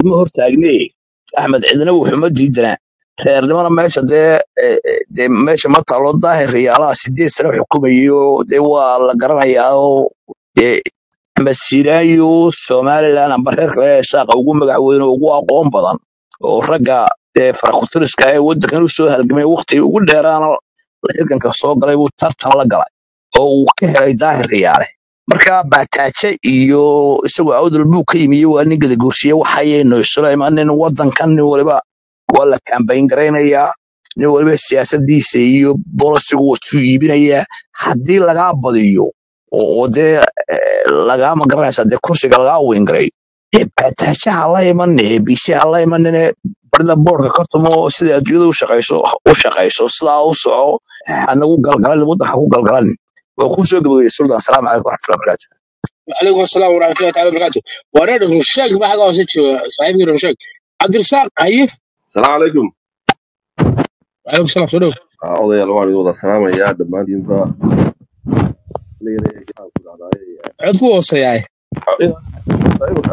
ma hortaagne axmed cidina wuxuma diidana reernimana meesha dee eh, eh, dee meesha ma taalo daahir riyaalaha sideed sano xukumayo dee waa la garanayaa oo dee axmed siiraayo somaliland amba reer kale ee saaqa ugu magac weyn oo ugu aqoon badan oo ragga dee farakutiriska ee waddankan u soo halgamay waqtigii ugu dheeraana xilkanka soo galay buu tartan la galay oo uu ka helay daahir riyaale marka baataaje iyo isagoo awdal buu ka yimi waa nin gadaguursiye waxayaynu isula imanin waddankan nin waliba waa la kambayn garaynayaa nin waliba siyaasadiisa iyo bolisigu watuu iibinayaa haddii lagaa badiyo oo oo dee eh, lagaa magaranaysa dee kursiga lagaa weyngaray dee baataajaha la imanine bise ha la imanine barida boorka kortumo sida adduunyada u shaqayso u shaqayso sidaa u soco hanagu galgalan waddanka ku galgalan waa kuu soo gabagayay sultan asalaamu calaykum waraxmatullahi wabarakaatu وعليكم السلام ورحمة الله تعالى وبركاته وريد رمشاق ما حقا وسيتشو صاحبي رمشاق عبد الرزاق هيف asalaamu calaykum وعليكم السلام صدوق Ah, odayaal waan idin wada salaamayaa dhammaantiinba Leeyahay, waxaan ku dhahday, عدكو وصياي eh, imika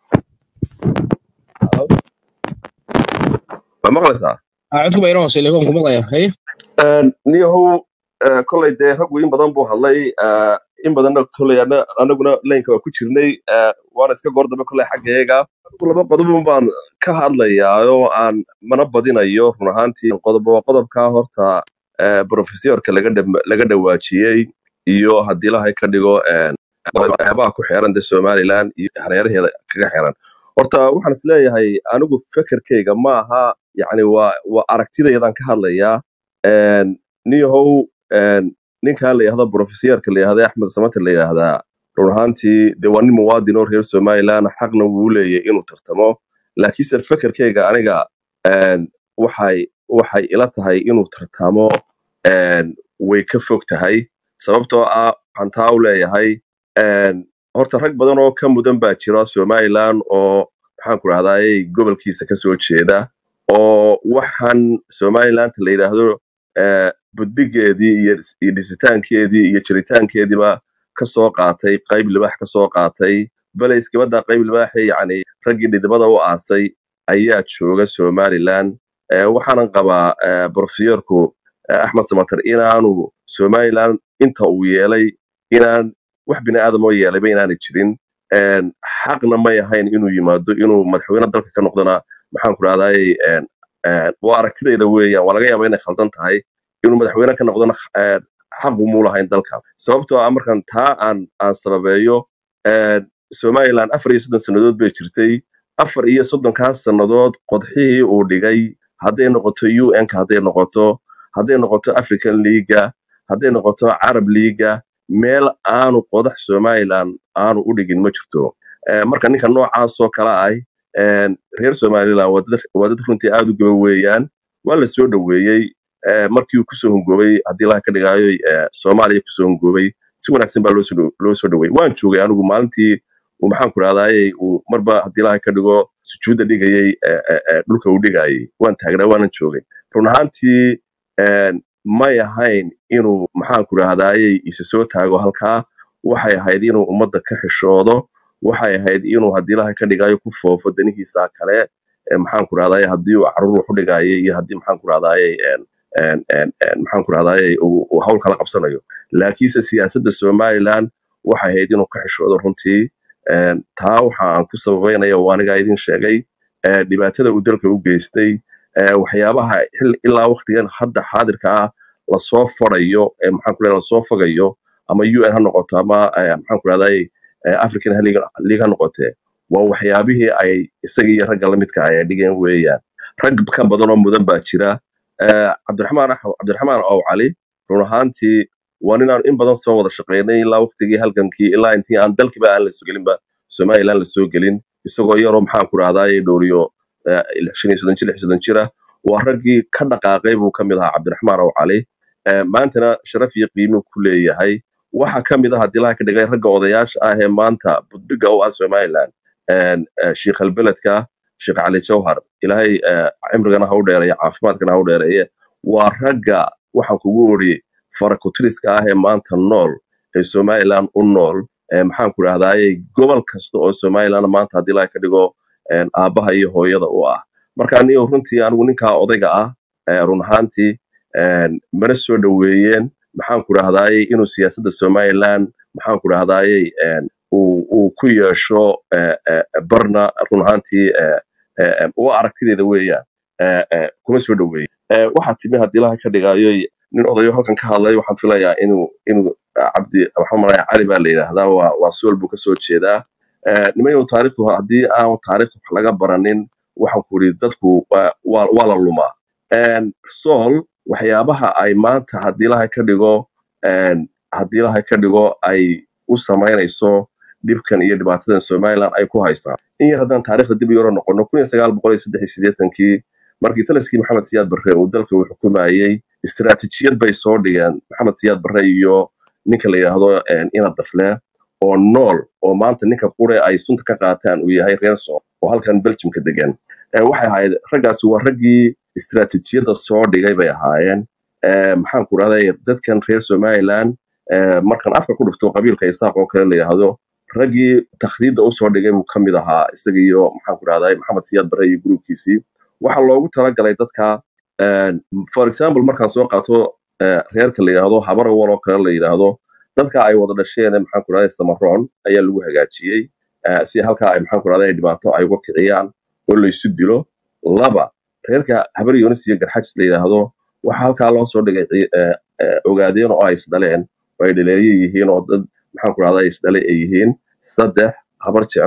ma maqlaysaa عدكو بيرون وصي لكم كم الله هي niyahow eh, kolay dee raggu in badan buu hadlay eh, in badanna kolay ana- anaguna laynka waa ku jirnay eh, waana iska goor dambe kolay xaggeega anigu laba qodobun baan ka hadlayaa oo aan mana badinayo run ahaantii qodob waa qodobka horta eh, profesorka laga dham- laga dhawaajiyey iyo haddii ilahay ka dhigo eh, waxyaabaha ku xeeran de somaliland iyo hareeraheeda kaga xeeran horta waxaan is leeyahay anigu fekerkayga ma aha yani waa waa aragtidaydan ka hadlayaa een, niyahow een, ninkan la yidhahdo profesorka la yidhahda axmed samater la yidhaahdaa run ahaantii de waa nin muwaadin oo reer somaliland xaqna wuu leeyahay inuu tartamo laakiinse fekerkayga aniga een, waxay waxay ila tahay inuu tartamo een, way ka fog tahay sababtoo ah waxaan taa u leeyahay een, horta rag badan oo ka mudan baa jira somaliland oo maxaan ku rahdaayey gobolkiisa kasoo jeeda oo waxaan somaliland la yidhaahdo eh, budbigeedii iyo dhis- iyo dhisitaankeedii iyo jiritaankeediiba kasoo qaatay qayb libaax kasoo qaatay bale iskabada qayb libaaxi yani raggii dhidibada u aasay ayaa jooga somaliland Eh, waxaanan qabaa eh, profesorku eh, axmed samater inaanu somaliland inta uu yeelay inaan wax bini aadam oo yeelayba inaanay jirin een, xaqna may ahayn inuu yimaado inuu madaxweyne dalka ka noqdona maxaan ku rahdaayey waa aragtidayda weeyaan waa laga yaaba inay khaldan tahay inuu madaxweyne ka noqdona een, xaq umuu lahayn dalka sababtoo ah markan taa aan aan sababeeyo een, somaliland afar iyo soddon sannadood bay jirtay afar iyo soddonkaas sannadood qodxihii uu dhigay hadday noqoto un ka hadday noqoto hadday noqoto african leaga hadday noqoto carab leaga meel aanu qodax somaliland aanu u dhigin ma jirto Eh, marka ninka noocaasoo kale ah een, reer somaliland waa dad waa dad runtii aad u gaba weeyaan waa la soo dhoweeyey eh, markii uu kusoo hungoobay haddii laha ka dhigaayo eh, soomaaliya kusoo hungoobay si wanaagsan baa loo soo dhow- loo soo dhoweeyey waan joogay anigu maalintii uu maxaan ku rahdaayey uu marba haddii laha ka dhigo sujuudda dhigayey eh, eh, eh, dhulka uu dhigayey waan taagnaa waanan joogay run ahaantii een, may ahayn inuu maxaan ku rahdaayey isa soo taago halkaa waxay ahayd inuu ummadda ka xishoodo waxay ahayd inuu haddii laha ka dhigayo ku foofo danihiisa kale ee maxaan ku rahdaayey haddii uu caruur wax u dhigayay iyo haddii maxaan ku rahdaayey een, een, een, een, maxaan ku rahdaayey uu uu hawl kala qabsanayo laakiinse siyaasadda somaliland waxay ahayd inuu ka xishoodo runtii een, taa waxa aan ku sababeynaya oo anigaa idin sheegay ee, dhibaatada uu dalka u geystay ee, waxyaabaha xil- ilaa waqtigan hadda xaadirka ah lasoo farayo ee maxaan ku leeyahay lasoo fogayo ama un ha noqoto ama eh, maxaan ku rahdaayey african league league ha noqotee waa waxyaabihii ay isaga iyo ragga lamidka ah ay dhigeen weeyaan rag ka badan oo mudan baa jira Eh, cabdiraxmaan Ax- cabdiraxmaan ow cali run ahaantii waa ninaan in badan soo wada shaqeynay ilaa waqtigii halgankii ilaa intii aan dalkiba aan la soo gelinba somaliland la soo gelin isagoo yaroo maxaan ku rahdaayey dhowriyo eh, shan iyo soddon jir lix iyo soddon jira waa raggii ka dhaqaaqay buu ka mid ahaa cabdiraxmaan ow cali Eh, maantana sharaf iyo qiimo ku leeyahay waxa ka mid ah haddii laha ka dhigay ragga odayaasha ah ee maanta budbiga u ah somaliland een, eh, sheikh albeledka sheekh cali jawhar ilaahay eh, cimrigana ha u dheereeya caafimaadkana ha u dheereeye waa ragga waxaan kugu ori farakutiriska ah ee maanta nool ee somaliland u nool ee maxaan ku rahdaayey gobol kasta oo somaliland maanta haddii laha ka dhigo een, aabbaha iyo hooyada u ah marka anigo runtii anigu ninkaa odayga ah ee, run ahaantii een, mana soo dhoweeyeen maxaan ku rahdaayey inuu siyaasadda somaliland maxaan ku rahdaayey een, uu uu ku yeesho ee, ee, barna run ahaantii ee, ee, ee, waa aragtideeda weeyaan ee, ee, kuma soo dhoweeyeen Ee, waxaa timi haddii ilaha ka dhigayo nin odayo halkan ka hadlay waxaan filayaa inuu inuu ah, cabdi waxaan malaya cali baa la yidhaahdaa waa waa sool buu kasoo jeedaa Ee, nimanyow taariikhdu haddii aan taariikhda wax laga baranin waxaan ku yidhi dadku waa waa waa la lumaa Een, sool waxyaabaha ay maanta haddii ilaha ka dhigo een, haddii ilaha ka dhigo ay u samaynayso dhibkan iyo dhibaatadan somaliland ay ku haystaan in yar haddaan taariikhda dib u yaro noqono kun iyo sagaal boqol iyo saddex iyo siddeetankii markii taliskii maxamed siyaad barre uu dalka uu xukumayey istiraatiijiyad bay soo dhigeen maxamed siyaad barre iyo ninka la yidhaahdo een, ina dafle oo nool oo maanta ninka qure ay sunta ka qaataan uu yahay reer sool oo halkan belgiumka degan Ee, waxay ahayd raggaasi waa raggii istiraatiijiyadda soo dhigay bay ahaayeen Ee, maxaan ku rahday dadkan reer somaliland ee, markan afka ku dhufto qabiilka isaaq oo kale la yidhaahdo raggii takhriidda usoo dhigay buu ka mid ahaa isaga iyo maxaan ku rahday maxamed siyaad barre iyo gruubkiisii waxaa loogu talagalay dadka een, for example markaan soo qaato ee, reerka la yidhaahdo habarawal oo kale la yidhaahdo dadka ay wada dhasheen maxaan ku rahday samaroon ayaa lagu hagaajiyey ee, si halkaa ay maxaan ku rahday dhibaato ay uga kiciyaan oo la isu dilo laba reerka habar yoonis iyo garxajis la yidhaahdo waxaa halkaa loo soo dhigay ci- ee, ee, ogaadeen oo ay isdhaleen oo ay dhaleeye yihiin oo dad maxaan ku rahday isdhale ay yihiin saddex habar jeclo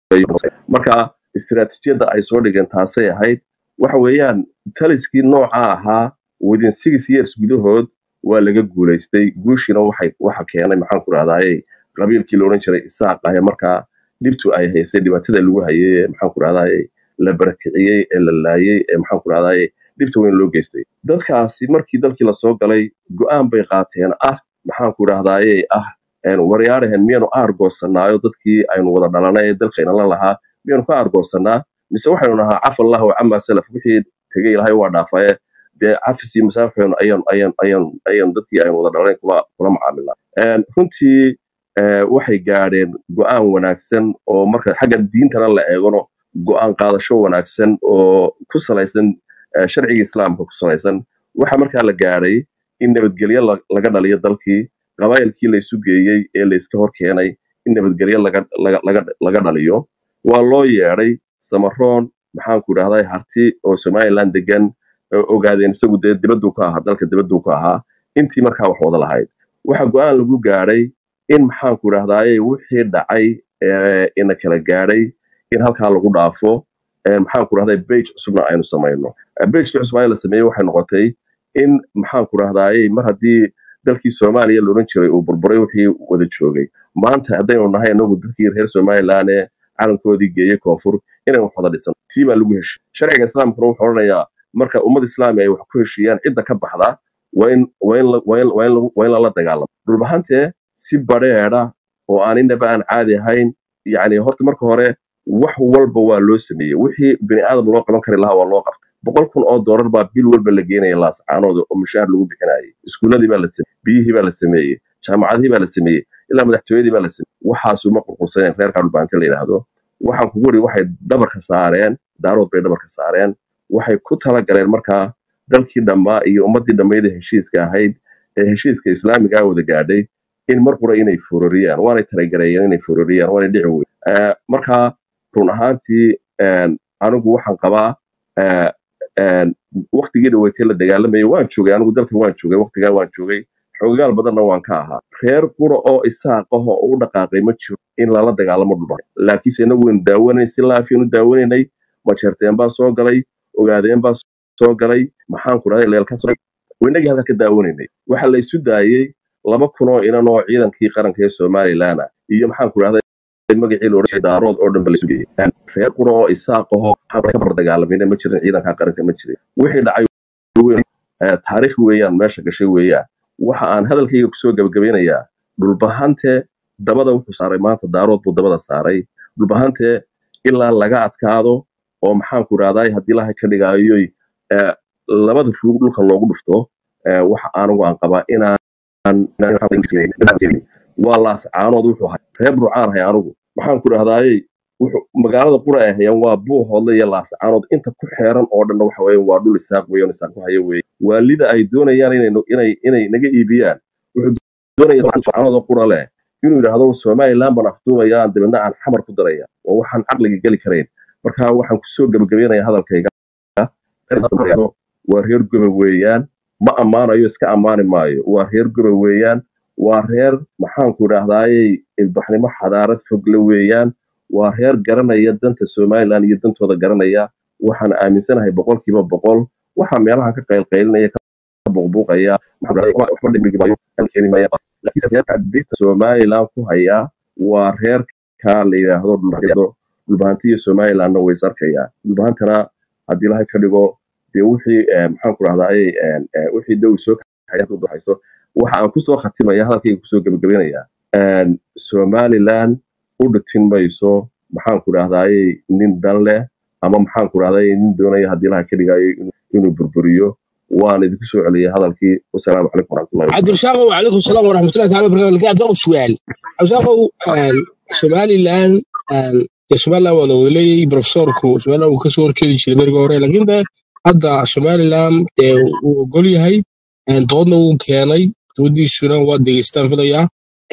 marka istiraatiijiyadda ay soo dhigeen taasay ahayd waxa weeyaan taliskii nooca ahaa within six years gudahood waa laga guulaystay guushiina waxay waxa keenay maxaan ku rahdaayey qabiilkii la odhan jiray isaaq ahe markaa dhibtu ay haysay dhibaatada lagu hayay ee maxaan ku rahdaayey la barakiciyey ee la laayey ee maxaan ku rahdaayey dhibta weyn loo geystay dadkaasi markii dalkii lasoo galay go'aan bay qaateen ah maxaan ku rahdaayey ah een, waryaarahan miyaanu aargoosanaayo dadkii aynu wada dhalanay ee dalkayna la lahaa miyaanu ka aargoosanaa mise waxaynu nahaa cafa allahu camaa salaf wixii tegay ilahay waa dhaafaye dee cafis iyo masaafaxeenu ayaan ayaan ayaan ayaan dadkii aynu wada dhalanay kula kula macaamilnaa Een, runtii ee, waxay gaadheen go'aan wanaagsan oo marka xagga diintana la eegano go'aan qaadasho wanaagsan oo ku salaysan ee, sharciga islaamka ku salaysan waxa markaa la gaadhay in nabadgelyo la- laga dhaliyo dalkii qabaayilkii la isu geeyey ee la iska hor keenay in nabadgelyo laga laga laga laga dhaliyo waa loo yeedhay samaroon maxaan ku idhahday harti oo somaliland degan oo ogaadeen isagu dee dibaduu ka ahaa dalka dibaduu ka ahaa intii markaa wax wada lahayd waxa go'aan lagu gaadhay in maxaan ku idhahdaaye wixii dhacay ee ina kala gaadhay in halkaa lagu dhaafo ee maxaan ku idhahday bage cusubna aynu samayno bagekii cusub ayaa la sameeyey waxay noqotay in maxaan ku idhahdaaye mar haddii dalkii soomaaliya la odhan jiray uu burburay wixii wada joogay maanta haddaynu nahay inagu dadkii reer somaliland ee calankoodii geeyey koonfur inaynu wax wada dhisano tii baa lagu heshiy sharciga islaamkuna wuxuu odhanayaa marka ummad islaami ay wax ku heshiiyaan cidda ka baxda waa in waa in la- waa in waa in lagu- waa in lala dagaalamo dhulbahantee si badheedha oo aan inaba aan caadi ahayn yacni horta marka hore wax walba waa loo sameeyey wixii bini aadam loo qaban kari lahaa waa loo qabtay boqol kun oo doolar baa bil walba la geenaya laascaanooda oo mushaar lagu bixinayay iskuuladii baa la sameeyey biyihii baa la sameeyey jaamacadihii baa la sameeyey ilaa madaxtooyadii baa la sameeyey waxaasu ma qurqursaneen reerka dhulbaante la yidhaahdo waxaan kugu wari waxay dhabarka saareen daarood bay dhabarka saareen waxay ku talagaleen markaa dalkii dhammaa iyo ummadii dhammayd ee heshiiska ahayd ee heshiiska islaamigaa wada gaadhay in mar qura inay furoriyaan waanay talagareeyeen inay furoriyaan waanay dhici weyn Eh, marka run ahaantii een, anigu waxaan qabaa eh, een, waqtigii dhaweetay la dagaalamayay waan joogay anigu dalkan waan joogay waqtigaa waan joogay xoogaal badanna waan ka ahaa reer qura oo isaaqaho oo u dhaqaaqay ma jiro in lala dagaalamo dhulba laakiinse inagu waynu daawanay si laafiyanu daawanaynay majeerteen baa soo galay ogaadeen baa soo galay maxaan ku dhahay leelka soo inagii halka ka daawanaynay waxa la isu daayey laba kun oo inan oo ciidankii qaranka ee somaliland ah iyo maxaan ku dhahday magacii la odhan daarood oo dhan ba la isu geeyey reer qura oo isaaqaho maxaan ka bar dagaalamayna ma jirin ciidanka qaranka ma jirin wixii dhacay weyn eh, taariikh weeyaan meesha gashay weeyaan waxa aan hadalkayga kusoo gabagabeynayaa dhulbahante dabada wuxuu saaray maanta daarood buu dabada saaray dhulbahante ilaa laga adkaado oo maxaan ku idhahday haddii ilahay ka dhigaayo eh, labada ruug dhulka loogu dhufto eh, waxa anigu aan qabaa inaan inaan- waa laas caanood wuxuu ahay reer burcaan ahay anigu maxaan ku idhahdaaye wuxuu magaalada qura ay hayaan waa buuhoodle iyo laascaanood inta ku xeeran oo dhanna waxa weeye waa dhul isaaq weeye isaaq ku haya weeye waalida ay doonayaan inay no- inay inay naga iibiyaan wuxuu doonaya laascaanood oo qura leh inuu yidhaahdo somaliland baan afduubayaan dabeedna aan xamar ku daraya waa waxaan caqliga geli karayn marka waxaan kusoo gebagabeynaya hadalkayga waa reer gobe weeyaan ma ammaanayo iska ammaani maayo waa reer gobe weeyaan waa reer maxaanku idhaahdaaye ilbaxnimo xadaarad fogle weeyaan waa reer garanaya danta somaliland iyo dantooda garanaya waxaan aaminsanahay boqolkiiba boqol waxaa meelaha ka qaylqaylinaya ka buuqbuuqaya maxaa la waxba dhimigi maayo aan keeni maayo laakiin reerka dhibta somaliland ku hayaa waa reerka la yidhaahdo dhulbahantiyo dhulbahantiyo somalilandna way is arkayaan dhulbahantana haddii ilahay ka dhigo dee wixii eh, maxaan ku rahdaay wixii dhow soo kaxayso waxa aan kusoo khatimaya hadalkayga kusoo gebagabeynaya somaliland u dhitin mayso maxaan ku rahdaay nin dan leh ama maxaan ku rahdaay nin doonaya haddii ilaha ka dhigayo inuu inuu burburiyo waan idinku soo celiyay hadalkii wasalaamu calaykum waraxmatullahi عبد wabarakaatu الرزاق وعليكم السلام ورحمه الله تعالى وبركاته لكن عبد الرزاق سؤال عبد الرزاق سومالي لان سومالي ولا ولي بروفيسوركو سومالي uu kasoo horjeedi jiray beriga hore laakiin de hadda somaliland dee uu ogol yahay doodna uu keenay doodiisuna waa degeystaan filayaa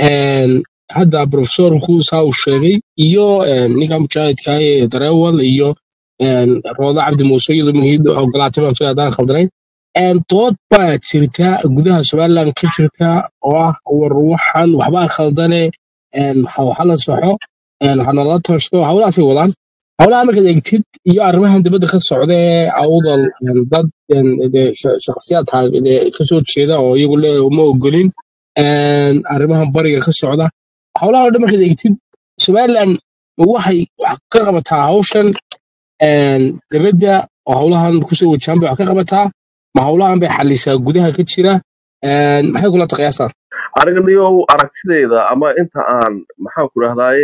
hadda profesorku saa uu sheegay iyo ninka mujaahidka ee dareewal iyo rooda cabdi muuse iyadoo muhiid ogolaatay baan filaya haddaan khaldanayn een dood baa jirta gudaha somaliland ka jirta oo ah war waxan waxbaa khaldane een ha waxa la saxo een ha nala toosto hawlahaasay wadaan hawlaha markaad eegtid iyo arrimahan dibadda ka socda ee awdal een dad een dee sha- shakhsiyaad ha- dee kasoo jeeda oo iyagu le uma ogolin een arrimahan bariga ka socda hawlaha oo dhan markaad eegtid somaliland ma waxay wax ka qabataa hawshan een dibadda oo hawlahan kusoo wajahan bay wax ka qabataa ma hawlahan bay xalisaa gudaha ka jira een maxay kula taqiyaasaa aniga niyow aragtidayda ama inta aan maxaan ku rahdaayey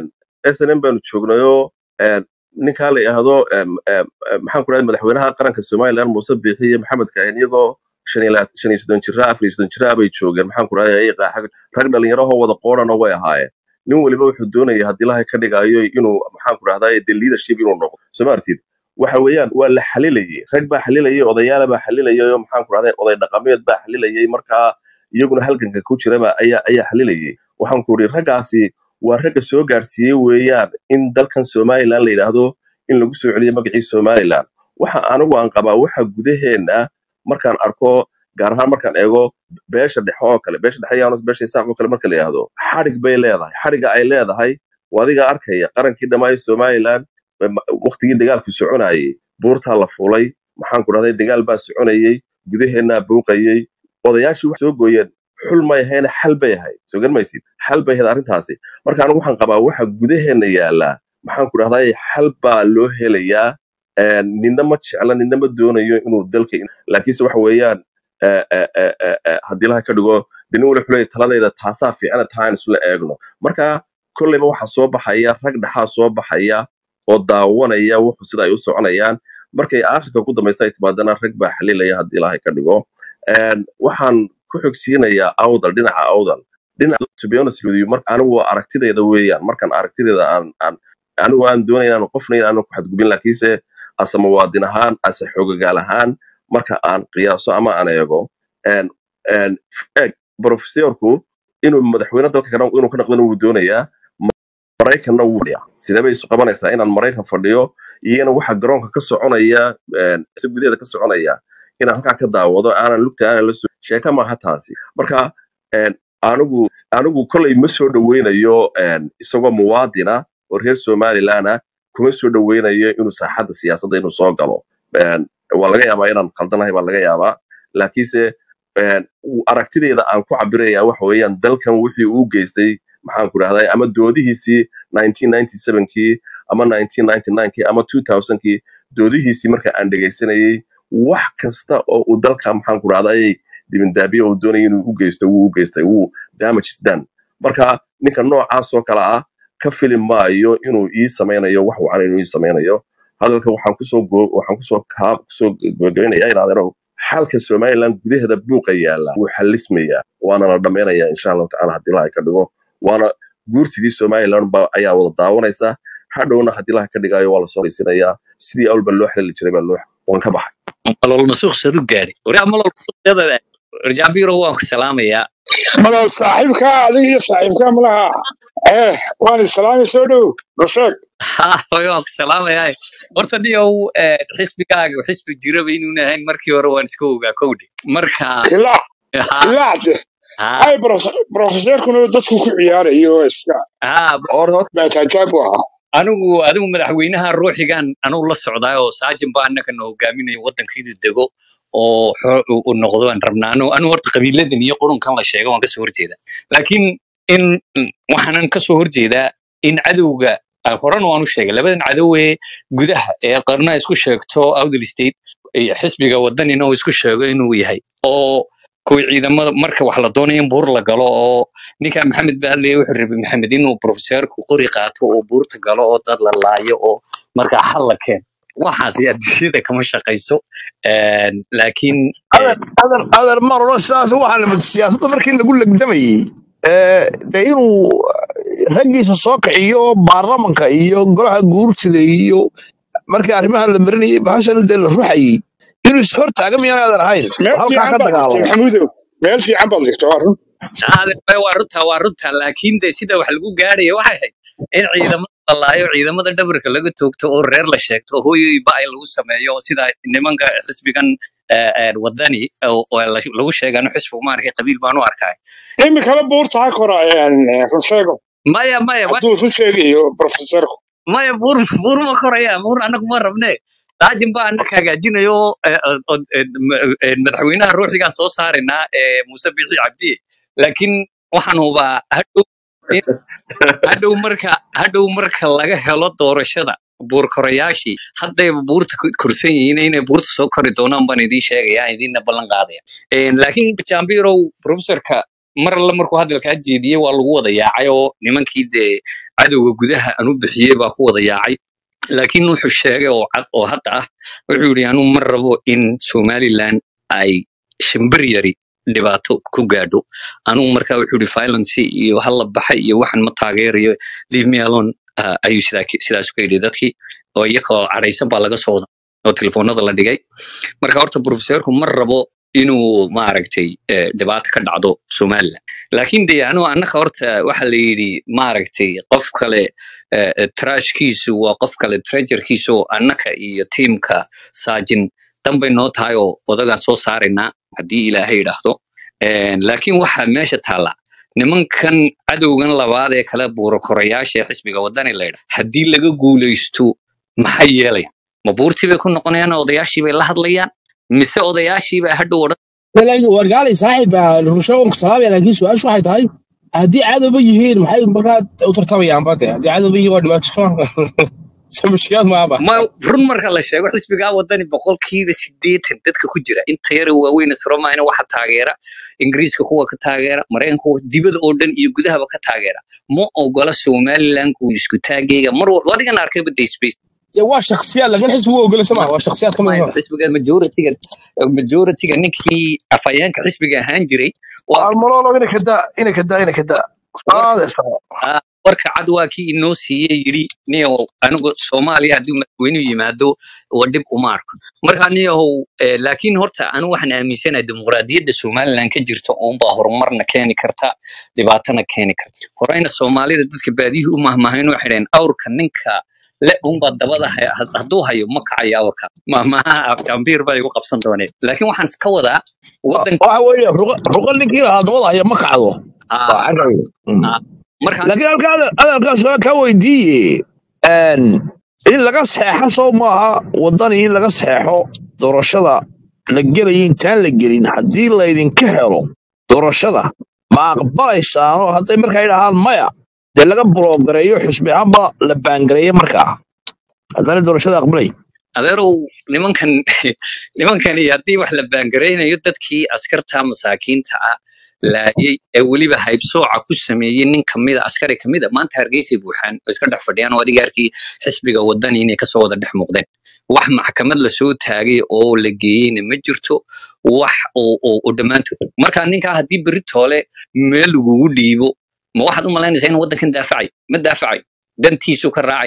snm baanu joognayo een, ninkaa la yidhaahdo em, em, em, maxaan ku rahday madaxweynaha qaranka somaliland muuse biixi iyo maxamed kaahin iyagoo shan iyo laa- shan iyo soddon jira afar iyo soddon jira bay joogeen maxaan ku rahday rag dhalinyarahoo wada qoorana way ahaayeen nin weliba wuxuu doonaya haddii ilahay ka dhigayo inuu maxaan ku rahdaay de leadership inuu noqdo soo ma artid waxa weeyaan waa la xalilayay rag baa xalilayay odayaala baa xalilayay oo maxaan ku rahday oday dhaqameed baa xalilayay markaa iyaguna halganka ku jiraba ayaa ayaa xalilayay waxaan ku iri raggaasi waa ragga soo gaarsiiyey weeyaan in dalkan somaliland la yidhaahdo in lagu soo celiyo magacii somaliland waxa anigu aan qabaa waxa gudaheena markaan arko gaar ahaan markaan eego beesha dhexe oo kale beesha dhexe yaanos beesha isaaq oo kale marka la yidhaahdo xadhig bay leedahay xadhigga ay leedahay waa adiga arkaya qarankii dhammaaya somaliland waqtigii dagaalku soconayay buurtaa la fuulay maxaan ku dhahday dagaal baa soconayay gudaheennaa buuqayay odayaashii wax soo gooyeen xul may ahayna xal bay ahayd soo garmaysid xal bay ahayd arrintaasi marka anigu waxaan qabaa waxa gudaheenna yaallaa maxaan ku dhahday xal baa loo helayaa een, ninna ma jecla ninna ma doonayo inuu dalka laakiinse waxa weeyaan eh, eh, eh, eh, eh, haddii laha ka dhigo dinin wali xulay taladayda taasaa fiicana taa aan isla eegno marka kolleyba waxaa soo baxaya rag dhaxaa soo baxaya oo daawanaya wuxuu sida ay u soconayaan markay aakhirka ku dambaysa ay timaadana rag baa xalilaya haddii ilaahay ka dhigo Een, waxaan ku xogsiinayaa awdal dhinaca awdal dhinaca to be honest with you mar anigu aragtidayda weeyaan markaan aragtidayda aan aan anigu aan doonaya inaan qofna inaan ku xadgubin laakiinse ase muwaadin ahaan ase xogagaal ahaan marka aan qiyaaso ama aan eego een, een, eeg profesorku inuu madaxweyne dalka kana inuu ka noqdana wuu doonayaa maraykanna wuu fadhiyaa sidee bay isu qabanaysaa inaan maraykan fadhiyo iyana waxa garoonka ka soconaya een, si gudaheeda ka soconaya inaan halkaa ka daawado aanan lugta aanan la soo sheeka maaha taasi marka een, anigu anigu kolley ma soo dhoweynayo een, isagoo muwaadina oo reer somaliland ah kuma soo dhoweynayo inuu saaxadda siyaasadda inuu soo galo Een, waa laga yaabaa inaan khaldanahay baa laga yaabaa laakiinse een, u- aragtidayda aan ku cabiraya waxa weeyaan dalkan wixii uu geystay maxaan ku rahday ama doodihiisii 1997kii ama 1999kii ama 2000kii doodihiisii marka aan dhegaysanayay wax kasta oo uu dalka maxaan ku rahday dibindaabiye uu doonaya inuu u geysto wuu u geystay wuu damage is done marka ninka noocaas oo kale ah ka fili maayo inuu ii samaynayo wax wacan inuu ii samaynayo hadalka waxaan kusoo goo- waxaan kusoo kaa kusoo gabagabaynayaa inaadero xalka somaliland gudaheeda buuqa yaala wuu xalismayaa waana la dhammaynayaa insha allahu tacala haddii ilaahay ka dhigo waana guurtidii somaliland ba ayaa wada daawanaysa hadhowna haddii laha ka dhigayo waa lasoo raysinayaa sidii awalba loo xelali jiray baa loo waan ka baxay malol masuuq sadu gaadhay wari malol masuuqyada rajabiro waan ku salaamayaa malow saaxiibkaa adiga iyo saaxiibkaa malaha eh waan islaami soo dhow rusheeg ha hooyo waan ku salaamayaa horta niyow xisbigaaga xisbi jiraba inuuna ahayn markii hore waan iska ogaa kowdhe marka ilaac ha ilaacde ha ay brofeseerkuna dadku ku ciyaarayo iska ha or hor baatajaab u ahaa anigu adigu madaxweynaha ruuxigan anugu la socdaa oo saajin baa annaka na hogaaminayo waddanka inuu dego oo xo- uu uu noqdo aan rabnaa anu anu horta qabiiladan iyo qurunkan la sheego waan kasoo horjeedaa laakiin in waxaanan kasoo horjeedaa in cadowga ah, horena waan u sheegay labadan cadow ee gudaha ee qarna isku sheegto outdel state iyo xisbiga wadanina uu isku sheego inuu yahay oo kuwa ciidamada marka wax la doonayo in buur la galo oo ninka maxamed baadley wuxuu rabay maxamed inuu profeseerku qori qaato oo buurta galo oo dad la laayo oo markaa xal la keeno waxaasi adduunyada kama shaqayso Een, laakiin adar adar adar mar hore sidaas waxaa lamid siyaasadda markii lagu legdamayey ee, dee inuu raggiisa soo kiciyo baarlamanka iyo golaha guurtida iyo markii arrimaha la marinayay bahashan dee la ruxayey inuu is hortaaga miyaan aadan ahayn meel halkaa fiican ka baad dhigtay dagaalamo maxamuudow meel fiican baad dhigtay waa run aade waa runta waa runta laakiin de sida wax lagu gaaraya waxay ahayd in ciidamada la laayo ciidamada dhabarka laga toogto oo reer la sheegto oo hooyoy ba-ay lagu sameeyo oo sida nimanka xisbigan eh, eh, wadani oo oo la- lagu sheegano xisbigu maaragtay qabiil baan u arkay imikala buurta ha kora rusheego maya maya maya hadduu run sheegayo brofeseerku maya buur buur ma koraya buur anagu ma rabne saajin baa anaka hagaajinayo oo, eh, oo- oo, eh, ma- eh, madaxweynaha ruuxigaa soo saaraynaa eh, muuse bixi cabdiye laakiin waxaan hubaa hadhow in hadhow marka hadhow marka laga helo doorashada buur korayaashii haddayba buurta ku korsan yihiin inay buurta soo kori doonaan baan idiin sheegaya aan idiinna ballan qaadaya Een, laakiin jambirow professorka mar alle markuu hadalkaa jeediyey waa lagu wada yaacay oo nimankii dee cadowga gudaha aan u bixiyey baa ku wada yaacay laakiin wuxuu sheegay oo cad oo hadda ah wuxuu yidhi anuu ma rabo in somaliland ay shimbir yari dhibaato ku gaadho anugu markaa wuxuu yidhi violence iyo hala baxay iyo waxan ma taageerayo leave me alone ah, ayuu sidaa ki- sidaas ka yidhi dadkii oo iyagoo cadhaysan baa laga soo wada oo telefoonada la dhigay marka horta profesorku ma rabo inuu maaragtay eh, dhibaato ka dhacdo somaliland laakiin de anu annaka horta waxa la yidhi maaragtay qof kale eh, eh, trashkiisu waa qof kale treasurkiisu oo annaka iyo tiimka saajin danbay noo tahay oo odagaan soo saaraynaa haddii ilaahay yidhaahdo Een, laakiin waxaa meesha taalla nimankan cadowgan labaad ee kale buuro korayaasha ee xisbiga wadani la yidhaah haddii laga guulaysto maxay yeelayaan ma buurtii bay ku noqonayaan oo odayaashii bay la hadlayaan mise odayaashii baa hadhow odhan laakiin wargaalay saaxiib rusheego ku salaamaya laakiin su-aashu waxay tahay haddii cadowba yihiin maxay markaa u tartamayaan bade haddii cadowba yihiin waa dhibaato so mushkilaad maaba ma run marka la sheego xisbigaa wadani boqolkiiba sideetan dadka ku jira inta yara waaweyn isromaayna waxa taageera ingiriiska kuwa ka taageera maraykanka kuwa dibada oo dhan iyo gudahaba ka taageera ma ogola somaliland ku isku taageyga mar walba adigan arkayba de space dee waa shaksiyaad laakiin xisbigu ogolasa maa waa shaksiyaad ka mid maya ah xisbiga majoritiga majoritiga ninkii afhayeenka xisbiga ahaan jiray waa almalolo ina kadaa ina kadaa ina kadaa war aade sare ah, warka cad waa kii inoo siiyey yidhi niyow anigu soomaaliya haddii madaxweynuhu yimaado waa dhib uma arko marka niyahow eh, laakiin horta anigu waxaan aaminsanahay dimuqraadiyadda somaliland ka jirta uunbaa horumarna keeni karta dhibaatana keeni karta horeyna soomaalida dadka baadiyuhu u mahmahayn waxay dhaheen awrka ninka le unbaa dabada haya had- hadduu hayo ma kacayo awrka mahmaha jambiir baa igu qabsan dooneen laakiin waxaan iska wadaa wadanka waxa weeye ruqa ruqa ninkii lahaa dabada haya ma kacdo waa ah, xagga Mm. ah, marka laakiin halka hadalkaas waa kaa weydiiye een, in laga seexo soo maaha wadani in laga seexo doorashada la gelaya intaan la gelin haddii laydinka helo doorashada ma aqbalaysaanoo hadday markaa idhahaan maya dee laga buloogareeyo xusbi ahaanba la baangareeyo markaa haddana doorashada aqbalay adeerow nimankan nimankani haddii wax la baangaraynayo dadkii askarta masaakiinta ah laayay ee weliba haybsooca ku sameeyey nin kamida askari kamida maanta hargeysay buuxaan oo iska dhex fadhiyaan oo adiga arkii xisbiga wadani inay kasoo wada dhex muuqdeen wax maxkamad lasoo taagay oo la geeyeyna ma jirto wax oo oo oo dhammaantood marka ninkaa haddii berri toole meel lagugu dhiibo ma waxaad u malaynaysaa inuu waddankan daafacayo ma daafacayo dantiisu ka raacaya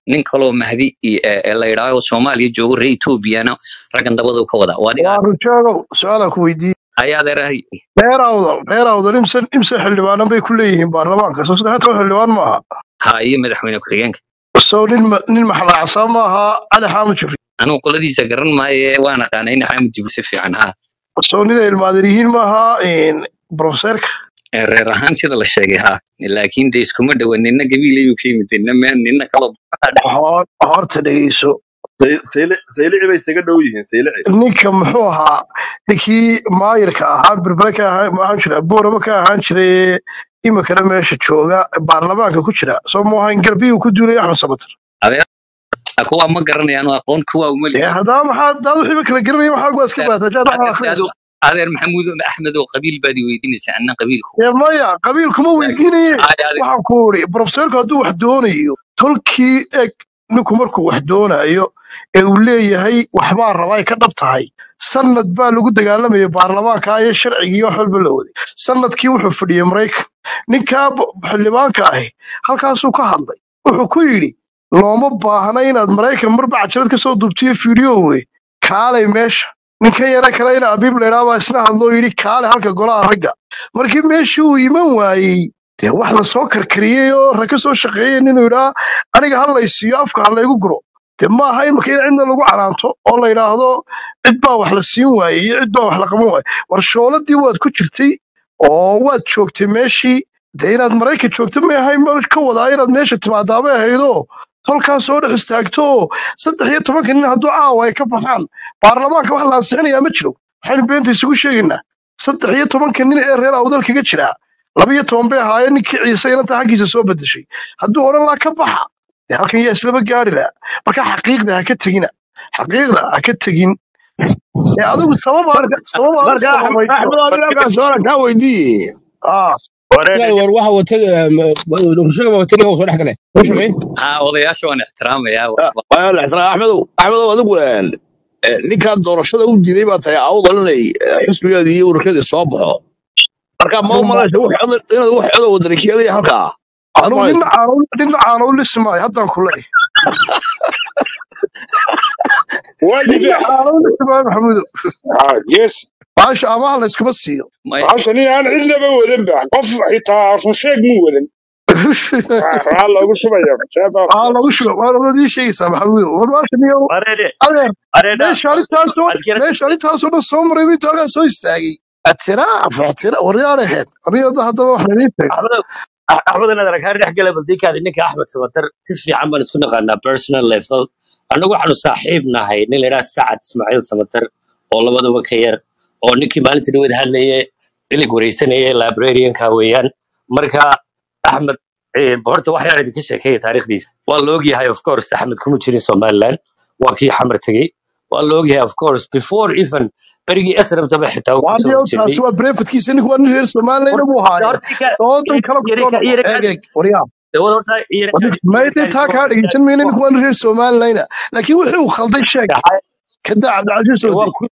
nin kaloo mahdi iyo- ee ee la yidhaaho soomaaliya joogo reer etoobiyana raggan dabadu ka wadaa waa adiga waa rujeegow su-aalaa ku weydiiyey ayaa adeerahay reer awdal reer awdal imse imse xildhibaanan bay ku leeyihiin baarlamaanka soo saddex toban xildhibaan maaha ha iyo madaxweyne ku-xigeenka soo nin ma- nin maxlaacsan maaha cali xaamud jibri anugu qoladiisa garan maaye waan aqaana in xaamud jibril si fiican ha soo nin ay ilmaadan yihiin maaha profeseerka Ee, reer ahaan sida la sheegay ha laakiin de iskuma dhowa nina gabiilayuu ka yimid nina meel nina kalo Hor- horta dhegeyso Say- sayli- saylici bay isaga dhow yihiin saylici ninka muxuu ahaa ninkii maayirka ahaa berbere ka ahaa ma ahaan jira boorama ka ahaan jiray imikana meesha jooga baarlamaanka ku jira soo muuhayn garbiyuu ku duulay axmed sabatar adeer kuwa ma garanayaan oo aqoon kuwa uma dee lihin haddaba maxaa daad wixiiba kala garanaya waxaa waa iska baata jaad waxaa adeer akhriyaysa adeer maxamuud axmed oo qabiil baad i weydiinaysaa anna qabiilku dee maya qabiil kuma weydiinaye Ay, adeer waxaan ku uri profeseerku hadduu wax doonayo tolkii eg ninku markuu wax doonayo ee uu leeyahay waxbaa rabaa ay ka dhab tahay sanad baa lagu dagaalamaya baarlamaanka iyo sharcigii wax walba la waday sanadkii wuxuu fadhiyey maraykan ninkaa b- xildhibaanka ahi halkaasuu ka hadlay wuxuu ku yidhi looma baahna inaad maraykan marba cajalad ka soo duubtiyo fiidiyoowe kaalay meesha ninkan yara kale ina abiib laydhaa baa isna hadloo yidhi kaale halka golaha ragga markii meeshii uu iman waayey dee wax lasoo karkariyey oo rag ka soo shaqeeyey inuu yidhaa aniga ha laysiiyo afka ha laygu guro dee ma aha imika in cidna lagu canaanto oo la yidhaahdo cid baa wax la siin waayey iyo cid baa wax la qaban waayey war shooladii waad ku jirtay oo waad joogtay meeshii dee inaad maraykan joogto ma ahay ma ka wadaa inaad meesha timaadaabay ahaydoo tolkaa soo dhex istaagto oo saddex iyo tobanka nin hadduu caawa ay ka baxaan baarlamaanka wax la ansixinayaa ma jiro waxaynu beenta isugu sheegaynaa saddex iyo tobanka nin ee reer awdal kaga jira laba iyo toban bay ahaayeen ninkii ciise inanta xaggiisa soo bedeshay hadduu odhan laa ka baxa dee halkan yaa islaba gaari laha marka xaqiiqda ha ka tegina xaqiiqda ha ka tegin ee adigu sababa marka sababa marka sababayso axmed adiga halkaa su-aala kaa weydiiye ah لا war waxa wata rushaga ba wata soo dhex gale rushaga ha odayaasha waan ixtiraamayaa waayo la ixtiraam axmedow axmedow adigu een, ee, ninkaan doorashada u diiday baa tahay awdal inay ee, xisbigeedii iyo ururkeedii soo baxo marka ma u malaysa wax codar inaad wax codow wadani ka helaya halkaa waxaad anugu malaysa nin caanow nin caanow lismaayo haddaan ku leeyahay واجد nin caanow lismaayo maxamuudo اه يس baasha amaha la iskuma siiyo maya عشان انا عندنا بودن بقى قف حتى رشيق مو ودن الله ugu shubaya shaaba aa lagu shugo waa labad ii sheegaysaa maxamuudo war baasha niyo Arede, adeer areda, meesha arrintaasoo adkira, meesha arrintaasoo dhan soo maray inta halkaa soo istaagay atiraaf atira waryaaraheed wariyada haddaba wax laliin tago Axmed, Axmed inaad arag har dhex gala baldikaadi ninka Axmed Samatar si fiican baan isku naqaanaa personal level. Anagu waxaanu saaxiib nahay nin la yidhaha Sacad Ismaaciil Samatar oo labaduba ka yar oo ninkii maalintii dhaweyd hadlayay ilig wareysanayay librarianka weeyaan. Marka Axmed eh, horta wax yar idinka sheekeeya taariikhdiisa. Waa la ogyahay of course Axmed kuma jirin Somaliland. Waa kii xamar tegey. Waa la ogyahay of course before even berigii SRM taba xitaa uu waa kusoo niyo horjeeday. taasi waa breefadkiisa ninku waa nin reer somalilayna buu haaye doodan kale ku soo noqo eeg eeg waryaa mayday taa kaa dhegeysan mayna ninku waa nin reer somalilayna laakiin wixii uu khalday sheeg kada cabdilcasiis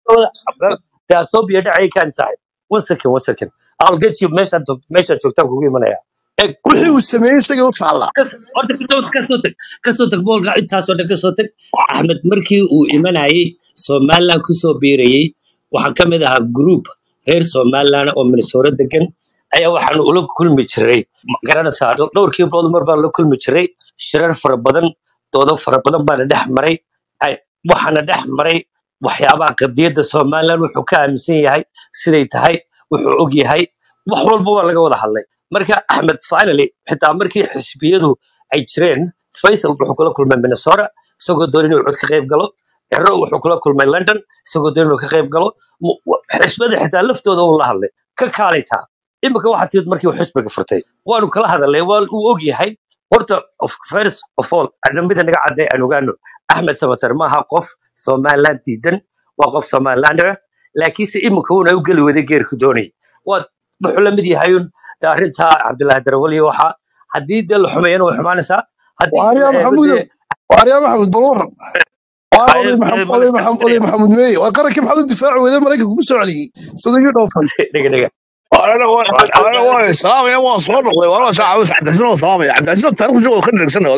oodi soo biyo dhacay kaan saaxib one second one second I'll get you meeshaan to- meeshaan joogtaan kugu imanaya eg wixii uu sameeyey isaga u taalla kas- horta kasoo kasoo tag kasoo tag boolka intaasoo dhan kasoo tag axmed markii uu imanayay somaliland kusoo biirayay waxaa ka mid ahaa group reer somaliland oo minnesota degan ayaa waxaanu ula kulmi jiray ma garanaysaa dhow- dhowrkii bilood mar baan la kulmi jiray shirar fara badan doodo fara badan baana dhex maray ay- waxaana dhex maray waxyaabaha qadiyadda somaliland wuxuu ka aaminsan yahay siday tahay wuxuu og yahay wax walba waa laga wada hadlay marka axmed finally xitaa markii xisbiyadu ay jireen faisal wuxuu kula kulmay minnesota isagoo doon inuu cod ka qayb galo cero wuxuu kula kulmay london isagoo doon inuu ka qayb galo Mu- wa- xisbada xitaa laftooda uu la hadlay ka kaalaytaa imika waxaa timid markii uu xisbiga furtay waanu kala hadalnay waa uu og yahay horta of first of all mida naga cadday aan ogaano axmed samater maaha qof somaliland diidan waa qof somalilander laakiinse imika uuna u geli waday geerku doonayay waa wuxuu la mid yahay un de arrintaa cabdilaahi darawal iyo waxaa haddii dee la xumeeyana way xumaanaysaa haddii waaryaa la eego maxamuudo dee waaryaa maxamud bal waran waa ay oday maxam- ma oday la maxam- oday iska maxamud meeye waa qarankii maxaad u difaaci weyday maraykanka kugu soo celiyey sadagii dhowfan dhega dhega أنا waa أنا ogaaday والله سلام يا والله صور والله والله ساعة بس عبد العزيز سلام يا عبد العزيز تاريخ جو كان نفسنا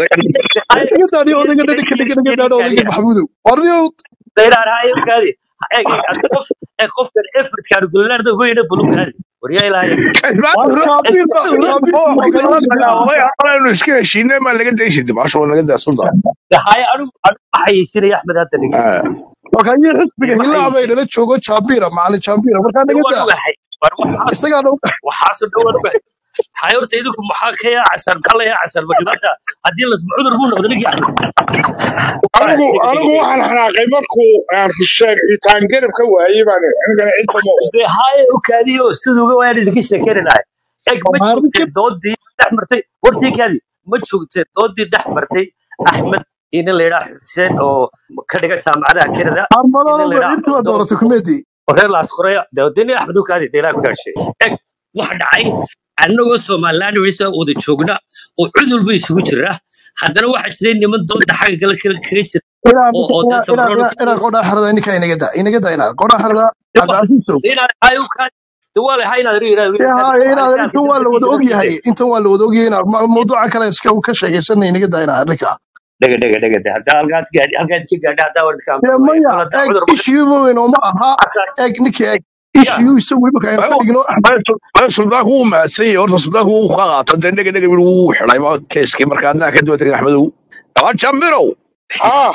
haye iga daadhiyo iyo odayga iyo dhadhika iyo dhiga dhiga iyo daadho odayga ninkaadiya maxamuudow warniyo dayrar haye kaadi eeg eeg ad qof ee qofkan effortkaanu gelinaarda goyna bulu kaadi waryaa ilaahay war shaabiir ba shaabiir waa kala garan dagaalamay aqalaynu iska heshiinay maa laga dayshid baasha waa laga daa sultan haye anigu anigu ma xayeysinaya axmed hadda dhegeysta marka iyo xisbiga ma hilaacba xayeysin inala joogo jaabiira macalin jaabiira markaa de naga waan daa ugahay war waxaas isagaa dhow waxaasoo dhan waan ugahay tahay horta idinku maxaa ka yaa casan maxaa la yaa casan ma dhibaata haddii lasma cudur buu noqda ninkii axmed anigu dhega dhega anigu dhega waxaan xanaaqay markuu aan rusheeg xitaan garab ka waayey baan anigana cid kama ogo dee haye u kaadiyo siduu uga waan idinka sheekeyni lahay eeg ma maalinka joogteen doodii dhex martay wartii kaadi ma joogteen doodii dhex martay axmed iyo nin la yidhaha xuseen oo ka dhiga jaamacadaha kenada iyo nin la armadooda yidhaha intii waa abdul dooratay kumedi oo reer laasqoreya dee dee nin axmed u kaadi dee ilaah ku dhaashay eeg waxa dhacay annagoo somaliland waysa wada joogna oo cudul ba isugu jira haddana waxaa jiray niman dooda xagga kale kale kaga jira inaan oo oo dee inaan sabrano inaan ka inaan qodhaa xerada ninkaa inaga daa inaga daa inaan qodhaa xerada de wax cabdicasiisow inaad hay u kaadi de waa lahay inaad ri yidhahdo ya kaadi haya waxaa inaan iska arkay intan waa la wada dadkiisa ogyahay laftigeeda intan waa la wada ogyahay inaan ma- mawduuca kale iska ka sheekaysanay inaga daa inaan ninkaa dhega dhega dhega de haddaa halkaad gaadhi halkaad ka gaadhi haddaa warka dee aamusan waaye maya kol haddaa eeg cudur ma issue weyn oo ma aha halkaas eeg ninkii eeg ya issue isagu marka aynu ka dhigno ma suldaanku wuu mahadsan yahay horta suldaanku wuu ka qaato dee dhega dhega wiil wuu xidhay ma keeskii marka adnaa ka duwa tegin axmedow waa jambirow haa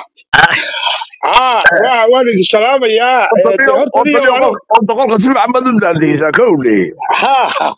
haa waa waan idin salaamayaa ee de horta niyo anigu orta qolka si fiican baad u daandegeysaa kowdhe haa